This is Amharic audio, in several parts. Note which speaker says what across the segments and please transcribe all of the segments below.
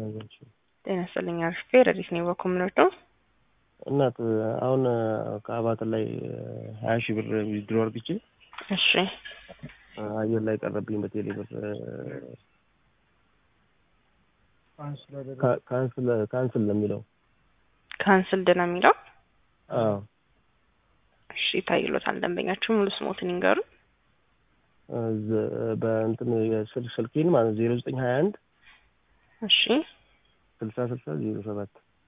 Speaker 1: ጤና ይስጥልኝ አርፌ ረዲት ነው በኮምኖት ነው
Speaker 2: እናት አሁን ከአባተር ላይ ሀያ ሺህ ብር ዊዝድሮ አርግቼ
Speaker 1: እሺ
Speaker 2: አየር ላይ ቀረብኝ በቴሌ ብር ካንስል ካንስል ነው የሚለው
Speaker 1: ካንስልድ ነው የሚለው
Speaker 2: አዎ
Speaker 1: እሺ ታይሎታል ደንበኛችሁ ሙሉ ስሞትን ይንገሩ
Speaker 2: በእንትን የስልክ ስልኬን ማለት ዜሮ ዘጠኝ ሀያ አንድ
Speaker 1: እሺ
Speaker 2: ስልሳ ስልሳ ዜሮ ሰባት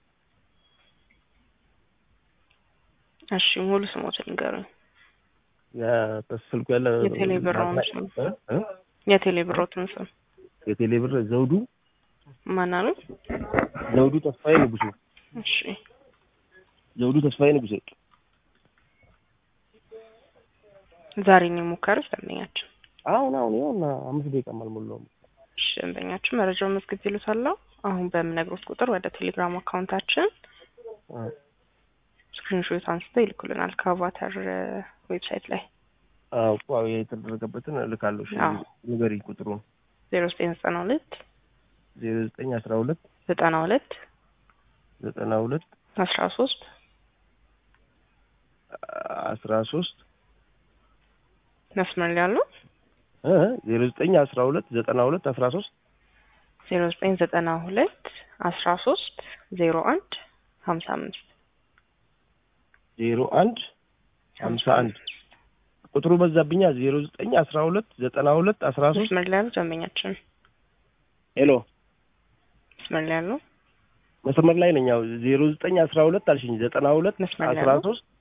Speaker 1: እሺ ሙሉ ስሞትን ይንገሩ
Speaker 2: በስልኩ ያለ
Speaker 1: የቴሌ ብሮውን ስም የቴሌ ብሮትን ስም
Speaker 2: የቴሌ ብር ዘውዱ
Speaker 1: ማን አሉ
Speaker 2: ዘውዱ ተስፋዬ ንጉሴ
Speaker 1: እሺ
Speaker 2: ዘውዱ ተስፋዬ ንጉሴ
Speaker 1: ዛሬ ነው የሞከሩት ደንበኛችን
Speaker 2: አሁን አሁን ይኸውና አምስት ደቂቃም አልሞላውም
Speaker 1: እሺ ደንበኛችን መረጃውን መዝግብ ይሉታለሁ አሁን በምነግሮት ቁጥር ወደ ቴሌግራም አካውንታችን ስክሪንሾት አንስተው ይልኩልናል ከአቫታር ዌብሳይት ላይ
Speaker 2: አዎ የተደረገበትን እልካለሁ እሺ
Speaker 1: አዎ።
Speaker 2: ንገሪኝ ቁጥሩን
Speaker 1: ዜሮ ዘጠኝ ዘጠና ሁለት
Speaker 2: ዜሮ ዘጠኝ አስራ ሁለት
Speaker 1: ዘጠና ሁለት
Speaker 2: ዘጠና ሁለት
Speaker 1: አስራ ሶስት
Speaker 2: አስራ ሶስት
Speaker 1: መስመር ላይ ያሉ
Speaker 2: ዜሮ ዘጠኝ አስራ ሁለት ዘጠና ሁለት አስራ ሶስት
Speaker 1: ዜሮ ዘጠኝ ዘጠና ሁለት አስራ ሶስት ዜሮ አንድ ሀምሳ አምስት
Speaker 2: ዜሮ አንድ ሀምሳ አንድ ቁጥሩ በዛብኛ ዜሮ ዘጠኝ አስራ ሁለት ዘጠና ሁለት አስራ ሶስት
Speaker 1: መስመር ላይ ያሉ ደንበኛችን
Speaker 2: ሄሎ
Speaker 1: መስመር ላይ ያሉ
Speaker 2: መስመር ላይ ነኝ ያው ዜሮ ዘጠኝ አስራ ሁለት አልሽኝ ዘጠና ሁለት
Speaker 1: መስመር ላይ
Speaker 2: አስራ
Speaker 1: ያሉ
Speaker 2: ሶስት